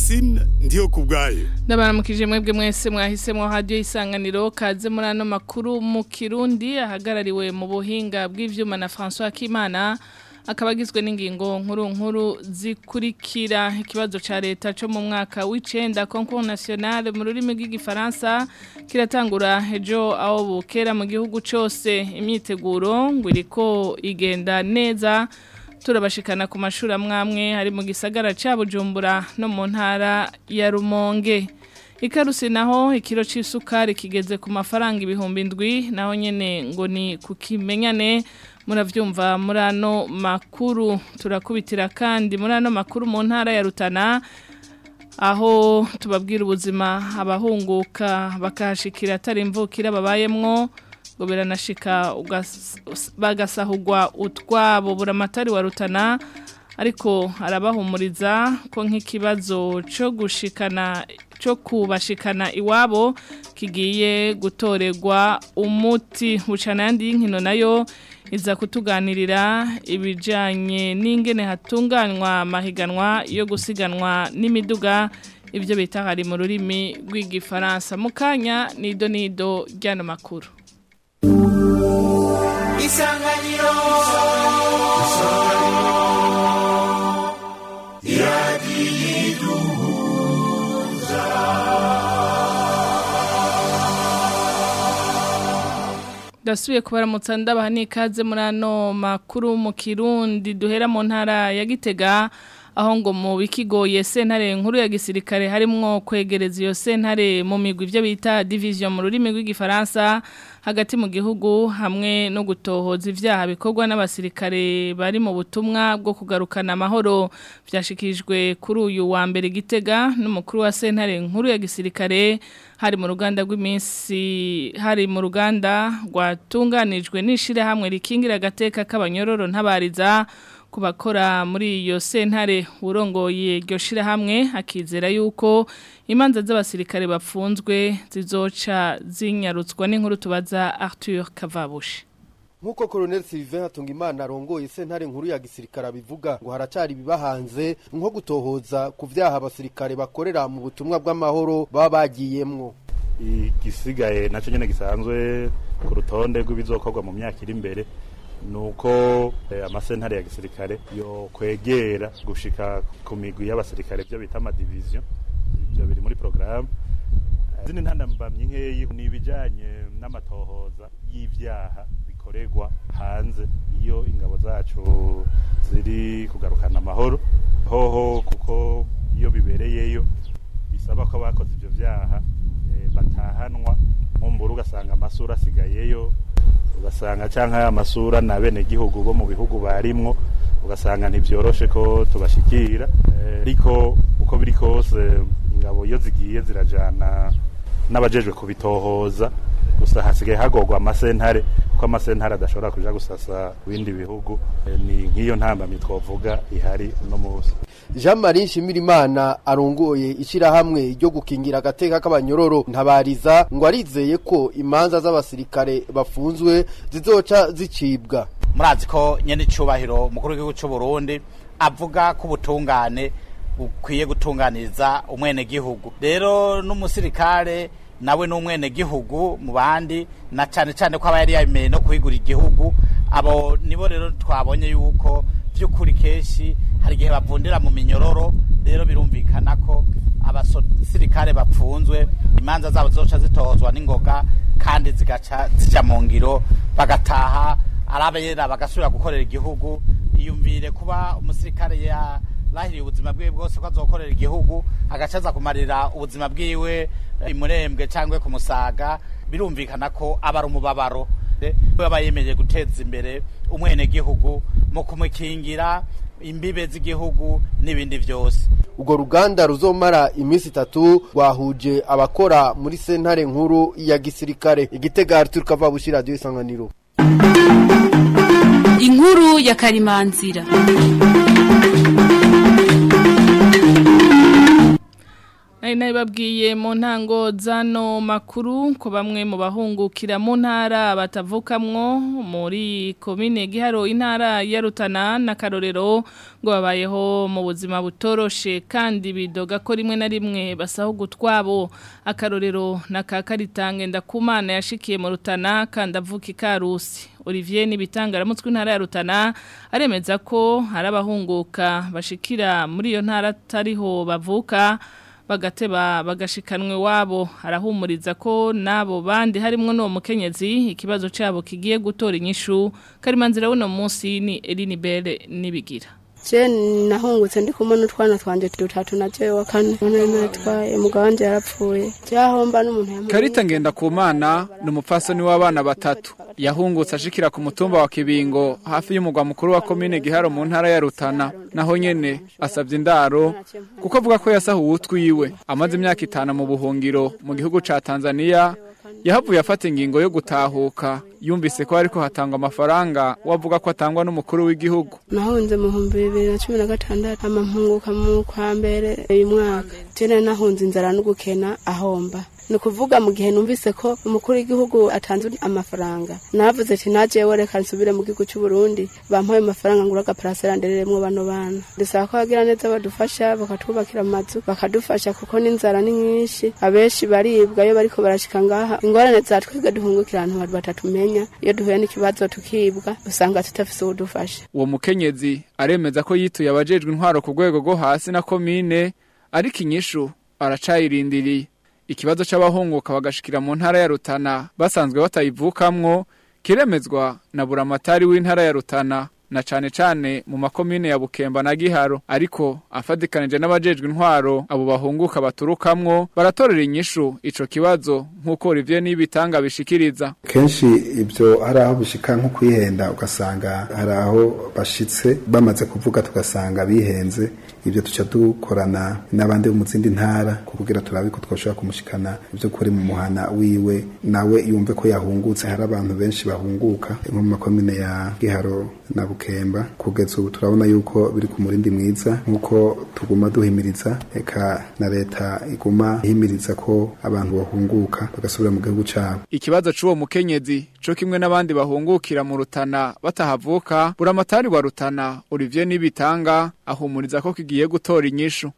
Francine ndiyo kubwayo ndabaramukije mwebwe mwese mwahisemo radio isanganiro kaze muri ano makuru mu Kirundi ahagarariwe mu buhinga bw'ivyuma na François Kimana akaba agizwe n'ingingo nkuru nkuru zikurikira ikibazo ca leta cyo mu mwaka w'icenda concours national mu rurimi rw'igifaransa kiratangura ejo aho bukera mu gihugu cose imyiteguro ngo iriko igenda neza turabashikana ku mashuri amwamwe hari mu gisagara ca Bujumbura no mu ntara ya Rumonge ikarusi naho ikiro c'isukari kigeze ku mafaranga ibihumbi ndwi naho nyene ngo ni kukimenyane muravyumva muri ano makuru turakubitira kandi muri ano makuru mu ntara ya Rutana aho tubabwira ubuzima abahunguka bakahashikira atari imvukira babayemwo ngo biranashika bagasahugwa utwabo buramatari wa Rutana ariko arabahumuriza ko nk'ikibazo cyo gushikana cyo kubashikana iwabo kigiye gutorerwa umuti bucana yandi y'inkino nayo iza kutuganirira ibijanye n'ingene hatunganywa amahiganwa yo gusiganwa n'imiduga ibyo bita hari mu rurimi rw'igifaransa mu kanya nido nido ry'ano makuru isanganiro iradiyiduhuza Dasubiye kubaramutsa ndabaha n'ikaze muri ano makuru mu Kirundi duhera mu ntara ya Gitega aho ngo mu bikigoye sentare nkuru ya gisirikare harimwo kwegereza iyo sentare mu migwi ivyo bita division mu rurimi rw'igifaransa hagati mu gihugu hamwe no gutohoza ivyaha bikorwa n'abasirikare bari mu butumwa bwo kugarukana amahoro vyashikijwe kuri uyu wa mbere gitega n'umukuru wa sentare nkuru ya gisirikare hari mu ruganda rw'iminsi hari mu ruganda rwatunganijwe n'ishire hamwe rikingira agateka k'abanyororo ntabariza kubakora muri iyo sentare urongoye iryo shirahamwe akizera yuko imanza z'abasirikare bapfunzwe zizoca zinyarutswa n'inkuru tubaza Arthur Kavabushi Nkuko Colonel Sylvain Hatungimana arongoye sentare nkuru ya gisirikare abivuga ngo haracari bibahanze nko gutohoza ku vyaha abasirikare bakorera mu butumwa bw'amahoro baba bagiyemwo igisigaye nacyo nyene gisanzwe ku rutonde rw'ibizokorwa mu myaka iri imbere nuko amasentare ya gisirikare yo kwegera gushika ku migwi y'abasirikare byo bita amadivision ibyo biri muri programme zindi ntandambamye nkeyi ni ibijanye n'amatohoza y'ivyaha bikorerwa hanze iyo ingabo zacu ziri kugarukana amahoro hoho kuko iyo bibereyeyo bisaba ko abakoze ivyo vyaha batahanwa nkumbura ugasanga amasura asigayeyo ugasanga canka amasura na bene gihugu bo mu bihugu barimwo ugasanga ntibyoroshe ko tubashikira ariko uko biri kose ingabo iyo zigiye zirajana n'abajejwe kubitohoza gusa hasigaye hagorwa amasentare kuko amasentare adashobora kuja gusasa ibindi bihugu ni nk'iyo ntambamye twovuga ihari uno munsi Jean Marie Shimirimana arongoye ishirahamwe ryo gukingira agateka k'abanyororo ntabariza ngo arizeye ko imanza z'abasirikare bafunzwe zizoca zicibwa murazi ko nyene icubahiro mukuru w'igihugu c'u Burundi avuga ko ubutungane bukwiye gutunganiriza umwene gihugu rero n'umusirikare nawe n'umwene gihugu mu bandi na cane cane ko aba yari yabimeye no kwigura igihugu abo nibo rero twabonye yuko by'ukuri kenshi hari igihe bavundira mu minyororo rero birumvikana ko abasirikare bapfunzwe imanza zabo zoca zitohozwa n'ingoga kandi zigaca zija mu ngiro bagataha arabera bagasubira gukorera igihugu iyumvire kuba umusirikare yarahiriye ubuzima bwiwe bwose ko azokorera igihugu agaca aza kumarira ubuzima bwiwe imurembwe cyangwa ku musaga birumvikana ko aba ari umubabaro aba yemereje guteza imbere umwene gihugu mu kumukingira imbibe z'igihugu n'ibindi byose urwo ruganda ruzomara iminsi itatu rwahuje abakora muri sentare nkuru ya gisirikare igitega Arthur Kavabushi radio isanganiro inkuru ya karimanzira nari nabibabwiye mu ntango zano makuru ko bamwe mu bahungukira mu ntara batavukamwo muri komine giharo intara ya Rutana na Karorero ngo babayeho mu buzima butoroshe kandi bidoga ko rimwe na rimwe basaho gutwabo akarorero na kakaritange ndakumana yashikiye mu Rutana kandi avuka ikarusi Olivier nibitangara mutwe intara ya Rutana aremeza ko hari abahunguka bashikira muri iyo ntara tariho bavuka bagateba bagashikanwe wabo arahumuriza ko nabo bandi harimo n'uwo mukenyezi ikibazo cyabo kigiye gutora inyishu karimanzira w'uno munsi ni Eline Bere nibigira je nahungutse ndi kumwe n'utwana twanje dutatu na jewe wa kane none natwaye umugabo wanje yarapfuye byahomba n'umuntu yamuha Karita ngenda ku mana ni umupfasoni w'abana batatu yahungutse ashikira ku mutumba wa Kibingo hafi y'umugwa mukuru wa komine Giharo mu ntara ya Rutana naho nyene asabye indaro kuko avuga ko yasahuwe utwiwe amaze imyaka itanu mu buhungiro mu gihugu ca Tanzania yahavuye afata ingingo yo gutahuka yumvise ko ariko hatangwa amafaranga wavuga ko atangwa n'umukuru w'igihugu nahunze mu bihumbi bibiri na cumi na gatandatu ama mpunguka mu kwa mbere uyu mwaka jene nahunze inzara no gukena ahomba ni ukuvuga mu gihe numvise ko umukuru w'igihugu atanze amafaranga navuze ati najewe reka nsubire mu gihugu cy'u Burundi bampaye amafaranga ngura agaparasera ndereremwo bano bana ndasaba ko bagira neza badufasha bakatwubakira amazu bakadufasha kuko n'inzara ni nyinshi abenshi baribwa iyo bariko barashika ngaha ingorane za twebwe duhungukira ahantu batatumenya iyo duhuye n'ikibazo tukibwa usanga tutafise ubudufasha uwo mukenyezi aremeza ko yituye abajejwe intwaro ku rwego rwo hasi na komine ariko inyishu aracayirindiriye ikibazo c'abahunguka bagashikira mu ntara ya Rutana basanzwe batayivukamwo kiremezwa na buramatari w'intara ya Rutana na cane cane mu makomine ya Bukemba na Giharo ariko afadikanije n'abajejwe intwaro abo bahunguka baturukamwo baratorera inyishu ico kibazo nk'uko Olivier nibitanga bishikiriza kenshi ibyo hari aho bishika nko kwihenda ugasanga hari aho bashitse bamaze kuvuga tugasanga bihenze ibyo tuca dukorana n'abandi bo mu zindi ntara kugira turabe ko twashobora kumushikana ibyo kuri mu muhana wiwe nawe yumve ko yahungutse hari abantu benshi bahunguka nko mu makomine ya Giharo na Bukemba kugeza ubu turabona yuko biri ku murindi mwiza nk'uko tuguma duhimiriza eka na leta iguma ihimiriza ko abantu bahunguka bagasubira mu gihugu cyabo ikibazo c'uwo mukenyezi co kimwe n'abandi bahungukira mu Rutana batahavuka buramatari wa Rutana Olivier nibitanga ahumuriza ko kigiye gutora inyishu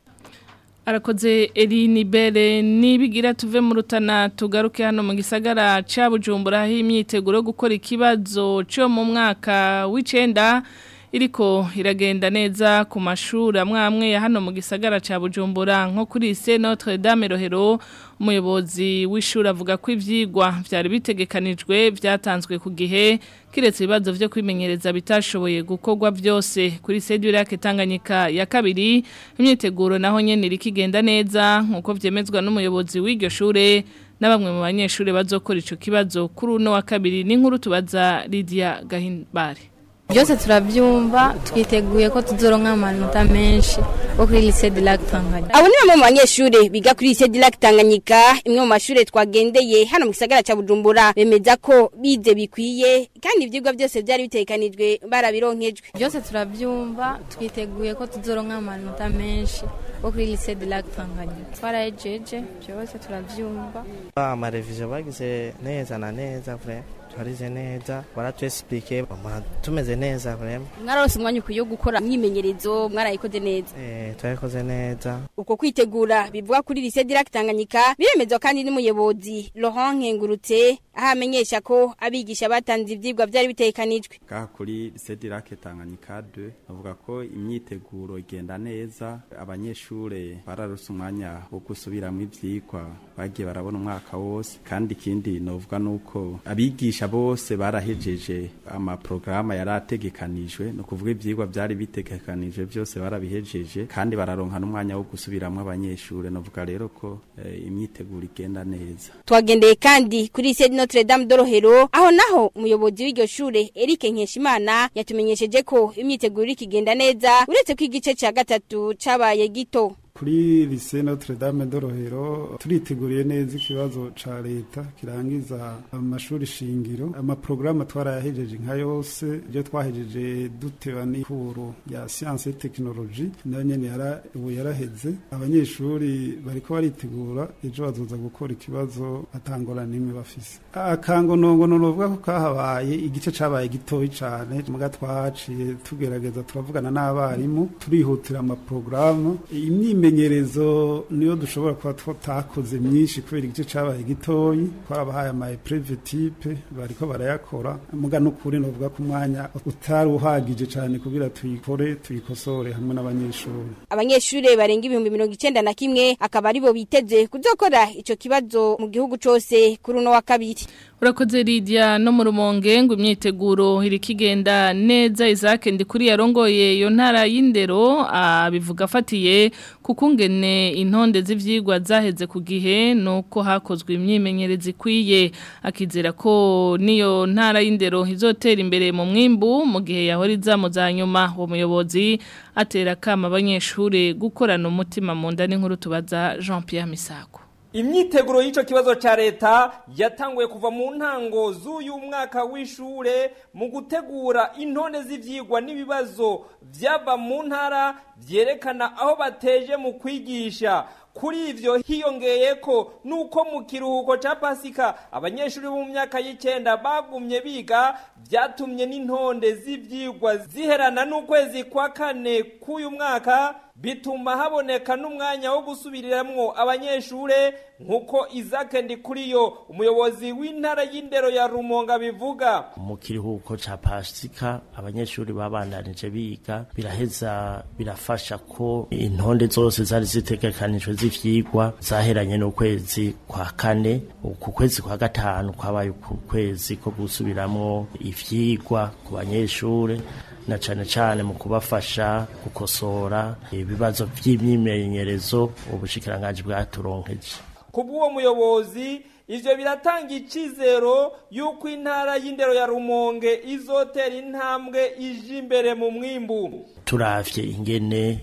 arakoze Eline Bere nibigira tuve mu Rutana tugaruke hano mu gisagara ca Bujumbura aho imyiteguro yo gukora ikibazo cyo mu mwaka w'icenda iriko iragenda neza ku mashuri amwe amwe ya hano mu gisagara ca Bujumbura nko kuri Lycée Notre Dame Rohero umuyobozi w'ishuri avuga ko ivyigwa vyari bitegekanijwe vyatanzwe ku gihe kiretse ibibazo vyo kwimenyereza bitashoboye gukorwa vyose kuri Sedurake Tanganyika ya kabiri imyiteguro naho nyene irikigenda neza nkuko vyemezwa n'umuyobozi w'iryo shure na bamwe mu banyeshuri bazokora ico kibazo kuri uno wa kabiri n'inkuru tubaza Lydia Gahimbare byose turabyumva twiteguye ko tuzoronka amanota menshi bo kuri lycée de lac Tanganyika abo ni bamwe mu banyeshuri biga kuri lycée de lac Tanganyika imwe mu mashuri twagendeye hano mu gisagara ca Bujumbura bemeza ko bize bikwiye kandi ivyigwa byose byari bitekanijwe barabironkejwe byose turabyumva twiteguye ko tuzoronka amanota menshi bo kuri lycée de lac Tanganyika twarajeje byose turabyumva amarevision bagize neza na neza vraiment twarize neza baratwesipike tumeze neza vraiment mwararose umwanya ukwiye wo gukora imyimenyerezo mwarayikoze neza eh twarikoze neza uko kwitegura bivuga kuri lycée de lac Tanganyika biremezwa kandi n'umuyobozi Laurent Nkengurutse aho amenyesha ko abigisha batanze ivyigwa byari bitekanijwe ka kuri lycée de lac Tanganyika 2 avuga ko imyiteguro igenda neza abanyeshure bararose umwanya wo gusubiramo ivyigwa bagiye barabona umwaka wose kandi ikindi novuga nuko abigisha bose barahejeje amaprograma yari ategekanijwe no kuvuga ivyigwa byari bitegekanijwe byose barabihejeje kandi bararonka n'umwanya wo gusubiramo abanyeshure novuga rero ko e, imyiteguro igenda neza twagendeye kandi kuri lycée Notre Dame de Rohero aho naho umuyobozi w'iryo shure Eric Nkeshimana yatumenyesheje ko imyiteguro ikigenda neza uretse ko igice ca gatatu cabaye gito kuri lycée Notre Dame de Rohero turiteguriye neza ikibazo ca leta kirangiza amashuri shingiro amaprograma twarayahejeje nka yose ibyo twahejeje duteba n'ikuru ya science et technologie nayo nyene yara ubu yaraheze abanyeshuri bariko baritegura ejo bazoza gukora ikibazo atangora nimwe bafise akangonongo novuga ko kahabaye igice cabaye gitoyi cane muga twahaciye tugerageza turavugana n'abarimu turihutira amaprograma imyimenyerezo niyo dushobora kuba tutakoze myinshi kubera igice cabaye gitoyi twarabahaye ama épreuve type bariko barayakora muga n'ukuri novuga ko umwanya utari uhagije cane kugira tuyikore tuyikosore hamwe n'abanyeshuri abanyeshure barenga ibihumbi mirongo icenda na kimwe akaba aribo biteze kuzokora ico kibazo mu gihugu cose kuri uno wa kabiri urakoze Lydia no mu rumonge ngo imyiteguro iri kigenda neza Isaac ndikuri yarongoye iyo ntara y'indero abivuga afatiye kukungene intonde z'ivyigwa zaheze ku gihe nuko hakozwe imyimenyerezi ikwiye akizera ko niyo ntara y'indero izotera imbere mu mwimbu mu gihe yahora izamu za nyuma uwo muyobozi atera kama abanyeshure gukorana umutima mu nda n'inkuru tubaza Jean Pierre Misago imyiteguro y'ico kibazo ca leta yatanguye kuva mu ntango z'uyu mwaka w'ishure mu gutegura intonde z'ivyigwa n'ibibazo vyava mu ntara vyerekana aho bateje mu kwigisha kuri ivyo hiyongeye ko nuko mu kiruhuko ca pasika abanyeshuri bo mu myaka y'icenda bagumye biga vyatumye n'intonde z'ivyigwa ziherana n'ukwezi kwa kane k'uyu mwaka bituma haboneka n'umwanya wo gusubiriramwo abanyeshure nk'uko Isaac Ndikuriyo umuyobozi w'intara y'indero ya Rumonga bivuga mu kiruhuko ca pasika abanyeshuri babandanije biga biraheza birafasha ko intonde zose zari zitegekanijwe z'ivyigwa zaheranye n'ukwezi kwa kane ku kwezi kwa gatanu kwabaye ku kwezi ko gusubiramwo ivyigwa ku banyeshure na cane cane mu kubafasha gukosora ibibazo vy'imyimenyerezo ubushikiranganji bwaturonkeje kubw'uwo muyobozi ivyo biratanga icizero yuko intara y'indero ya Rumonge izotera intambwe ije imbere mu mwimbu turavye ingene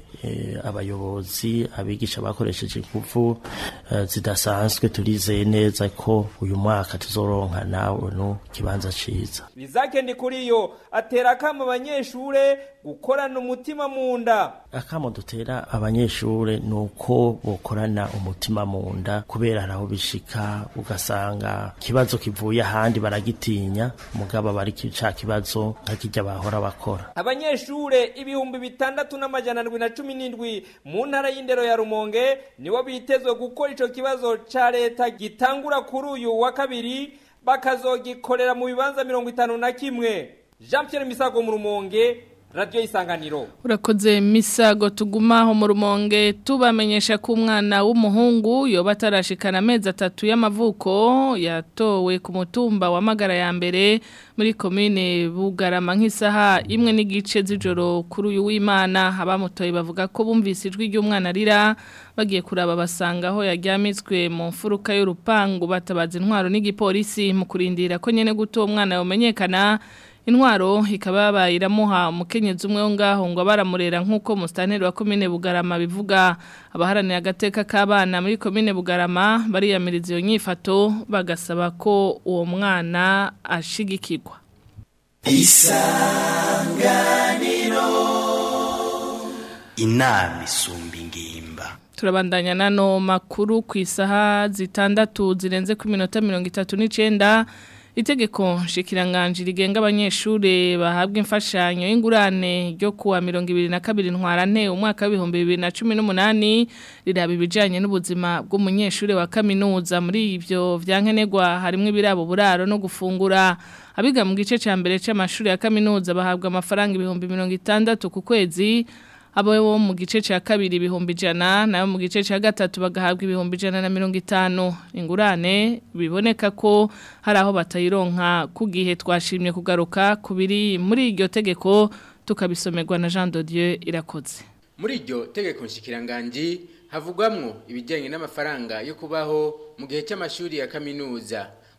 abayobozi abigisha bakoresheje ingufu zidasanzwe turizeye neza ko uyu mwaka tuzoronka nawe no kibanza ciza bizake ndi kuriyo atera kama abanyeshure gukorana umutima mu nda akamo dutera abanyeshure nuko bokorana umutima mu nda kubera haraho bishika ugasanga kibazo kivuye ahandi baragitinya mugabo bari ca kibazo nkakijya bahora bakora abanyeshure ibihumbi bitandatu n'amajana ndwi na cumi n'indwi mu ntara y'indero ya rumonge nibo bitezwe gukora ico kibazo ca leta gitangura kuri uyu wa kabiri bakazogikorera mu bibanza mirongo itanu na kimwe jean pierre misago mu rumonge radiyo isanganiro urakoze misago tugumaho mu rumonge tubamenyesha ko umwana w'umuhungu yoba atarashikana amezi atatu y'amavuko yatowe ku mutumba wa magara ya mbere muri komine bugarama nk'isaha imwe n'igice z'ijoro kuri uyu w'imana abamutoye bavuga ko bumvise ijwi ry'umwana arira bagiye kuraba basanga aho yaryamitswe mu mfuruka y'urupangu batabaza intwaro n'igipolisi mu kurindira ko nyene guto uwo mwana yomenyekana intwaro ikaba bayiramuha umukenyezi umwe wo ngaho ngo baramurera nk'uko musitanteri wa komine bugarama bivuga abaharanira agateka k'abana muri komine bugarama bariyamiriza iyo nyifato bagasaba ko uwo mwana ashigikirwa isanganiro inama isumba ingimba turabandanya nano makuru ku isaha zitandatu zirenze ku minota mirongo itatu n'icenda itegeko nshikiranganje rigenga abanyeshure bahabwa imfashanyo y'ingurane ryo kuwa 2022 ntwarante umwaka wa 2018 riraba ibijanye n'ubuzima bw'umunyeshure wa kaminuza muri ivyo vyankenerwa harimo ibirabo buraro no gufungura abiga mu gice ca mbere c'amashuri ya kaminuza bahabwa amafaranga ibihumbi 60 ku kwezi abo bo mu gice cya kabiri ibihumbi ijana nayo mu gice cya gatatu bagahabwa ibihumbi ijana na mirongo itanu ingurane biboneka ko hari aho batayironka ku gihe twashimye kugaruka ku biri muri iryo tegeko tukabisomerwa na jean Dieu irakoze muri iryo tegeko nshikiranganji havugwamwo ibijyanye n'amafaranga yo kubaho mu gihe cy'amashuri ya kaminuza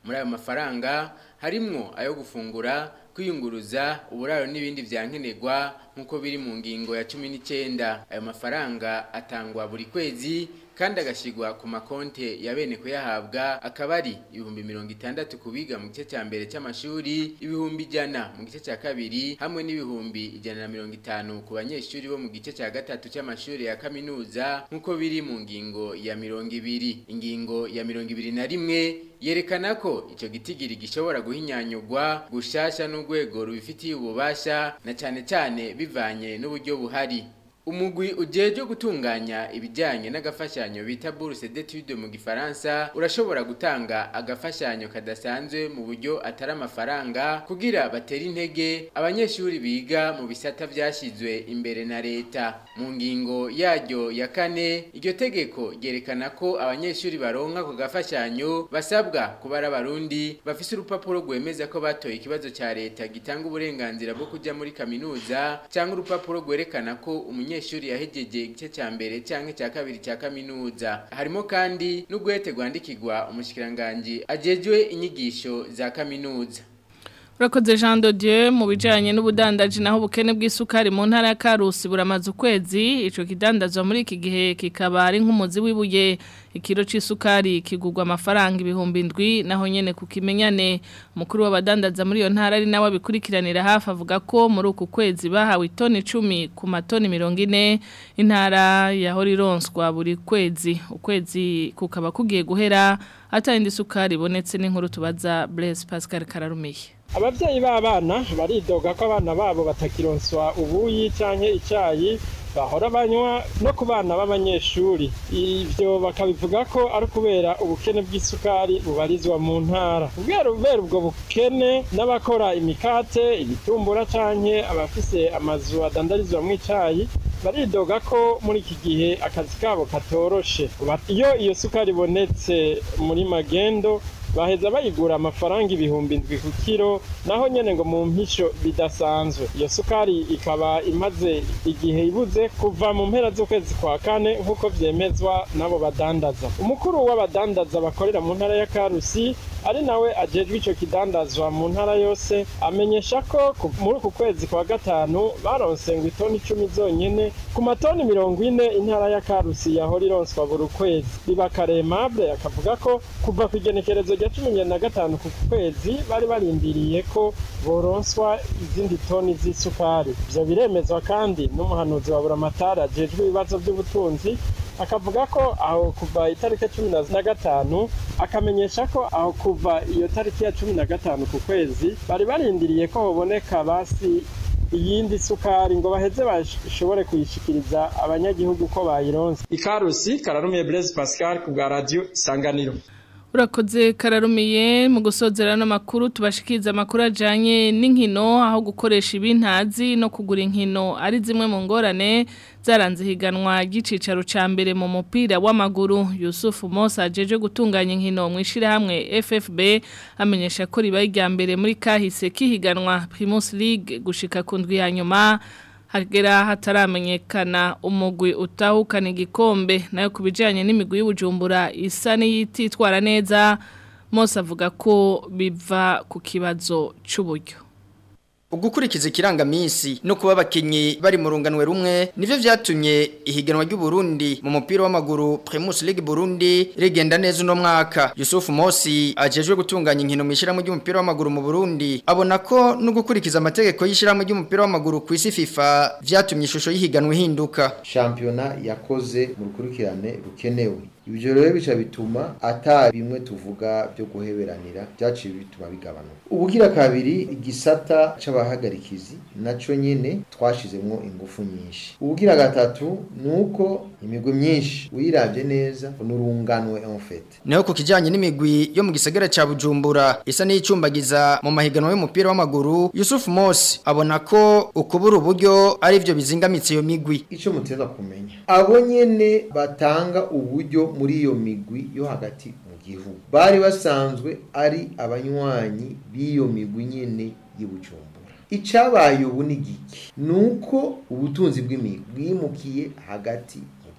muri ayo mafaranga harimwo ayo gufungura kwiyunguruza uburaro n'ibindi vyankenerwa nk'uko biri mu ngingo ya cumi n'icyenda ayo mafaranga atangwa buri kwezi kandi agashyirwa ku makonte ya bene kuyahabwa akaba ari ibihumbi mirongo itandatu ku biga mu gice cya mbere cy'amashuri ibihumbi ijana mu gice cya kabiri hamwe n'ibihumbi ijana na mirongo itanu ku banyeshuri bo mu gice cya gatatu cy'amashuri ya kaminuza nk'uko biri mu ngingo ya mirongo ibiri ingingo ya mirongo ibiri na rimwe yerekana ko icyo gitigiri gishobora guhinyanyurwa gushasha n'urwego rubifitiye ububasha na cyane cyane bivanye n'uburyo buhari umugwi ujeje gutunganya ibijyanye n'agafashanyo bita bourse d'études mu gifaransa urashobora gutanga agafashanyo kadasanzwe mu buryo atari amafaranga kugira batere intege abanyeshuri biga mu bisata byashyizwe imbere na leta mu ngingo yaryo ya kane iryo tegeko ryerekana ko abanyeshuri baronka ako gafashanyo basabwa kuba ari abarundi bafise urupapuro rwemeza ko batoye ikibazo cya leta gitanga uburenganzira bwo kujya muri kaminuza cyangwa urupapuro rwerekana ko umunyeshuri umunyeshuri yahejeje igice cya mbere cyangwa icya kabiri cya kaminuza harimo kandi n'ugwete rwandikirwa umushikiranganji ajejwe inyigisho za kaminuza Urakoze Jean de Dieu mu bijanye n'ubudandaji naho ubukene bw'isukari mu ntara ya Karusi buramaze ukwezi ico kidandazwa muri iki gihe kikaba ari nk'umuzi wibuye ikiro c'isukari kigurwa amafaranga ibihumbi indwi naho nyene kukimenyane umukuru w'abadandaza muri iyo ntara ari nawe abikurikiranira hafi avuga ko muri uku kwezi bahawe itoni 10 ku matoni 40 intara yahora ironswa buri kwezi ukwezi kukaba kugiye guhera atari isukari ibonetse n'inkuru tubaza Blaise Pascal Kararumiye ababyeyi b'abana baridoga ko abana babo batakironswa ubuyi cyangwa icyayi bahora banywa no ku bana b'abanyeshuri ibyo bakabivuga ko ari ukubera ubukene bw'isukari bubarizwa mu ntara kubera ubwo bukene n'abakora imikate ibitumbura cyangwa abafise amazu adandarizwamo icyayi baridoga ko muri iki gihe akazi kabo katoroshe iyo iyo sukari ibonetse muri magendo baheza bayigura amafaranga ibihumbi ndwi ku kiro naho nyene ngo mu mpisho bidasanzwe iyo sukari ikaba imaze igihe ibuze kuva mu mpera z'ukwezi kwa kane nk'uko vyemezwa n'abo badandaza umukuru w'abadandaza bakorera mu ntara ya karusi ari nawe ajejwe ico kidandazwa mu ntara yose amenyesha ko muri uku kwezi kwa gatanu baronse ngo itoni icumi zonyene ku matoni mirongo ine intara ya karusi yahora ironswa buri kwezi bibakaremable akavuga ko kuva ku igenekerezo rya cumi na gatanu ku kwezi bari barindiriye ko boronswa izindi toni z'isukari ivyo biremezwa kandi n'umuhanuzi wa buramatari ajejwe ibibazo by'ubutunzi akavuga ko aho kuva itariki cumi na gatanu akamenyesha ko aho kuva iyo tariki ya cumi na gatanu ku kwezi bari barindiriye ko hoboneka basi iyindi sukari ngo baheze bashobore kuyishikiriza abanyagihugu ko bayironse ikarusi kararumiye Blaise Pascal ku bwa radio Isanganiro Urakoze kararumiye mu gusozera n'amakuru tubashikiriza amakuru ajanye n'inkino aho gukoresha ibintazi no kugura inkino ari zimwe mu ngorane zaranze higanwa ry'icicaro ca mbere mu mupira w'amaguru Yusuf Mosa ajeje gutunganya inkino mu ishirahamwe FFB amenyesha ko ribaye irya mbere muri kahise kihiganwa Primus League gushika ku ndwi ya nyuma hagera hataramenyekana umugwi utahukana igikombe nayo ku bijyanye n'imigwi y'ubujumbura isa n'iyititwara neza Mose avuga ko biva ku kibazo cy'uburyo Ugukurikiza ikirangamisi no kuba abakinyi bari mu runganwe rumwe nivyo vyatumye ihiganwa ry'u Burundi mu mupira w'amaguru Primus League Burundi rigenda neza uno mwaka Yusuf Mosi ajejwe gutunganya inkino mu ishyirahamwe ry'umupira w'amaguru mu Burundi abona ko no gukurikiza amategeko y'ishyirahamwe ry'umupira w'amaguru ku isi FIFA vyatumye ishusho y'ihiganwa ihinduka Championa yakoze mu rukurikirane rukenewe ibyo rero bica bituma ata bimwe tuvuga byo guheberanira byaciye bituma bigabanuka ubugira kabiri igisata c'abahagarikizi naco nyene twashizemwo ingufu nyinshi ubugira gatatu nuko imigwi myinshi uyiravye neza nurunganwe en fait naho ku kijanye n'imigwi yo mu gisagara ca Bujumbura isa n'icumbagiza mu mahiganwa y'umupira w'amaguru Yusuf Mosi abona ko ukubura uburyo ari byo bizingamitse iyo migwi ico muteza kumenya abo nyene batanga uburyo muri iyo migwi yo hagati mu gihugu bari basanzwe ari abanywanyi b'iyo migwi nyene y'ubujumbura icabaye ubu ni giki nuko ubutunzi bw'imigwi bwimukiye hagati mu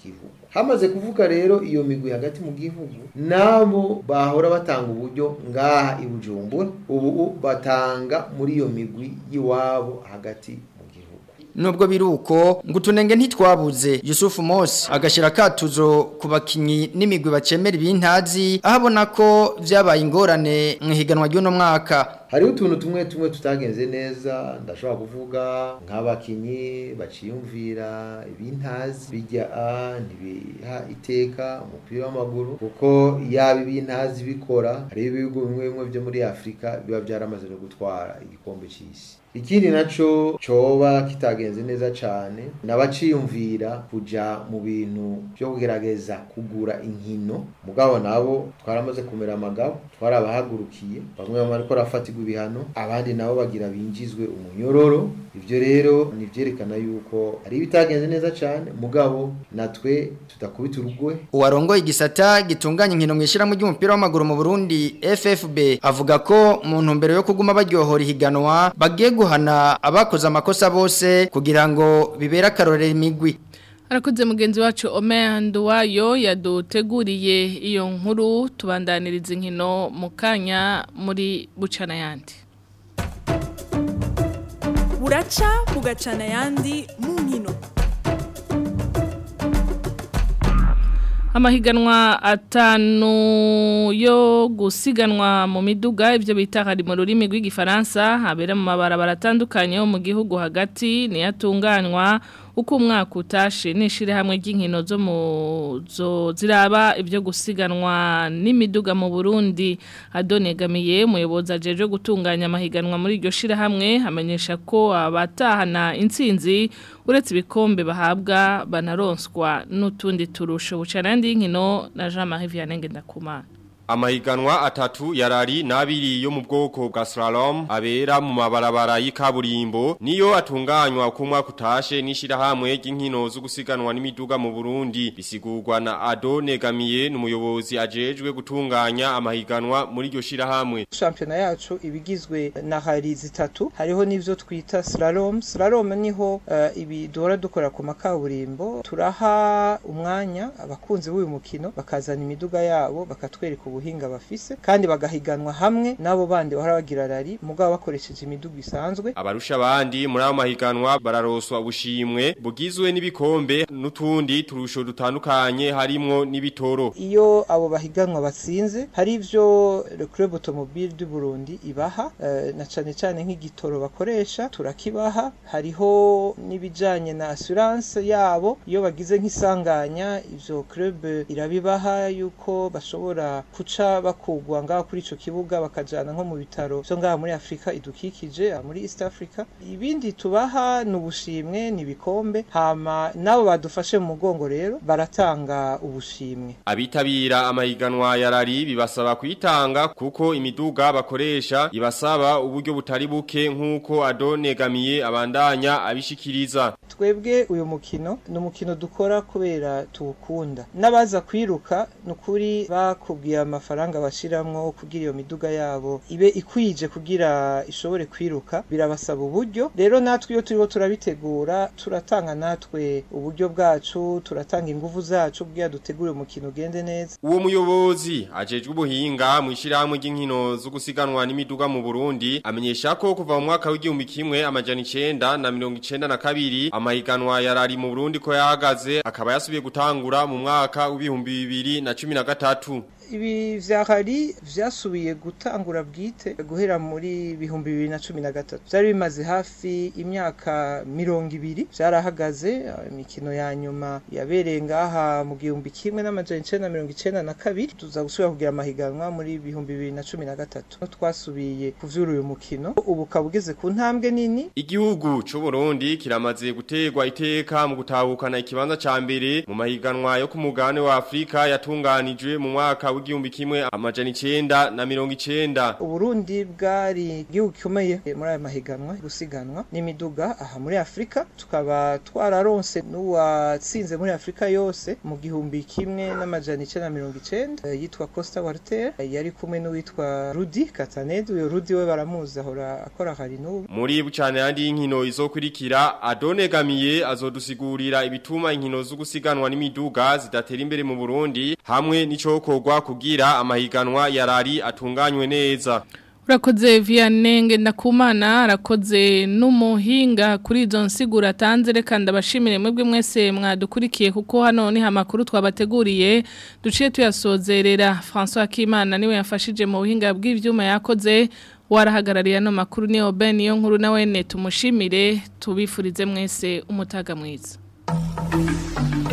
gihugu hamaze kuvuga rero iyo migwi hagati mu gihugu nabo bahora batanga uburyo ngaha i Bujumbura ubu batanga muri iyo migwi y'iwabo hagati Nubwo biruko ngo tunenge ntitwabuze Yusuf Mos agashira katuzo ku bakinyi n'imigwi bacemera ibintazi ahabona ko vyabaye ingorane mu higanwa ry'uno mwaka hariho utuntu tumwe tumwe tutagenze neza ndashobora kuvuga nk'abakinyi baciyumvira ibintazi bijya a ntibiha iteka umupira w'amaguru kuko yaba ibintazi bikora hariho ibihugu bimwe bimwe byo muri afurika biba byaramaze no gutwara igikombe cy'isi ikindi naco coba kitagenze neza cane nabaciyumvira kuja mu bintu byo kugerageza kugura inkino mugabo nabo twaramaze kumera amagabo twarabahagurukiye bamwe bamwe ariko rafatirwa ibihano abandi nabo bagira binjizwe umunyororo ivyo rero nivyerekana yuko ari bitagenze neza cane mugabo natwe tudakubita urugwe uwarongoye igisata gitunganya inkino mwishira mu ry'umupira w'amaguru mu Burundi FFB avuga ko mu ntumbero yo kuguma baryohora ihiganwa bagiye guhana abakoze amakosa bose kugira ngo bibere akarorero imigwi Arakoze mugenzi wacu Omer Nduwayo yaduteguriye iyo nkuru tubandaniriza inkino mu kanya muri bucana yandi buraca bugacana yandi mu nkino Amahiganwa atanu yo gusiganwa mu miduga ibyo bita hari mu rurimi rw'igifaransa habera mu mabarabara atandukanye yo mu gihugu hagati niyatunganywa uko umwaka utashe nishire hamwe ry'inkino zo mu zo ziraba ibyo gusiganwa n'imiduga mu Burundi adonegamiye umuyobozi ajeje gutunganya amahiganwa muri iryo shire hamwe amenyesha ko abatahana intsinzi uretse ibikombe bahabwa banaronswa n'utundi turusho bucanandi y'inkino na Jean-Marie Vianney Ngendakumana Amahiganwa atatu yarari nabiri yo mu bwoko bwa slalom abera mu mabarabara y'ikaburimbo niyo atunganywa ku mwaka utashe nishira hamwe ry'inkino zo gusiganwa n'imiduga mu Burundi bisigurwa na Ado Negamiye n'umuyobozi ajejwe gutunganya amahiganwa muri iryo shira hamwe Championnat yacu ibigizwe na hari zitatu hariho n'ivyo twita slalom slalom niho uh, ibi dora dukora ku makaburimbo turaha umwanya abakunzi b'uyu mukino bakazana imiduga yabo bakatwereka ubuhinga bafise kandi bagahiganwa hamwe nabo bandi bahora bagira rari mugabo bakoresheje imiduga isanzwe abarusha abandi muri ayo mahiganwa bararoswa ubushimwe bugizwe n'ibikombe n'utundi turusho dutandukanye harimwo n'ibitoro iyo abo bahiganwa batsinze hari ivyo le club automobile du Burundi ibaha uh, na cane cane nk'igitoro bakoresha turakibaha hariho n'ibijanye na assurance yabo iyo bagize nk'isanganya ivyo club irabibaha yuko bashobora kuca bakugwa ngaho kuri ico kibuga bakajana nko mu bitaro vyo ngaha muri Afrika idukikije muri East Africa ibindi tubaha nubushimwe nibikombe hama nabo badufashe mu mugongo rero baratanga ubushimwe abitabira amahiganwa ya rari bibasaba kwitanga kuko imiduga bakoresha ibasaba uburyo butari buke nkuko adonegamiye abandanya abishikiriza twebwe uyu mukino ni umukino dukora kubera tuwukunda n'abaza kwiruka nukuri bakubwiye amafaranga bashiramwo kugira iyo miduga yabo ibe ikwije kugira ishobore kwiruka birabasaba uburyo rero natwe iyo turiho turabitegura turatanga natwe uburyo bwacu turatanga ingufu zacu kugira dutegure umukino ugende neza uwo muyobozi ajejwe ubuhinga mu ishyirahamwe ry'inkino zo gusiganwa n'imiduga mu Burundi amenyesha ko kuva mu mwaka w'igihumbi kimwe amajana icenda na mirongo icenda na kabiri amahiganwa yarari mu Burundi ko yahagaze akaba yasubiye gutangura mu mwaka w'ibihumbi bibiri na cumi na gatatu ibi vya hari vyasubiye gutangura bwite guhera muri bihumbi bibiri na cumi na gatatu vyari bimaze hafi imyaka mirongo ibiri vyarahagaze imikino ya nyuma yabereye ngaha mu gihumbi kimwe n'amajana icenda na mirongo icenda na kabiri tuza gusubira kugira amahiganwa muri bihumbi bibiri na cumi na gatatu twasubiye kuvyura uyu mukino ubu ukaba ugeze ku ntambwe nini igihugu c'u Burundi kiramaze gutegwa iteka mu gutahukana ikibanza ca mbere mu mahiganwa yo ku mugabane wa Afrika yatunganijwe mu mwaka w'igihumbi kimwe amajana icenda na mirongo icenda uburundi bwari igihugu gikomeye muri aya mahiganwa gusiganwa n'imiduga aha muri afurika tukaba twararonse n'uwatsinze muri afurika yose mu gihumbi kimwe n'amajana icenda na mirongo icenda eh, yitwa costa walter eh, yari kumwe n'uwitwa rudi katanede uyo rudi we baramuzi ahora akora hari n'ubu muri bucane yandi y'inkino izokurikira adonegamiye azodusigurira ibituma inkino zo gusiganwa n'imiduga zidatera imbere mu Burundi hamwe n'icokorwa kugira amahiganwa yarari atunganywe neza Urakoze Vianney ndakumana arakoze n'umuhinga kuri izo nsigura atanze reka ndabashimire mwebwe mwese mwadukurikiye kuko hano ni amakuru twabateguriye duciye tuyasozerera François Kimana niwe yafashije mu buhinga bw'ivyuma yakoze warahagarariye ano makuru ni Oben iyo nkuru nawe ne tumushimire tubifurize mwese umutaga mwiza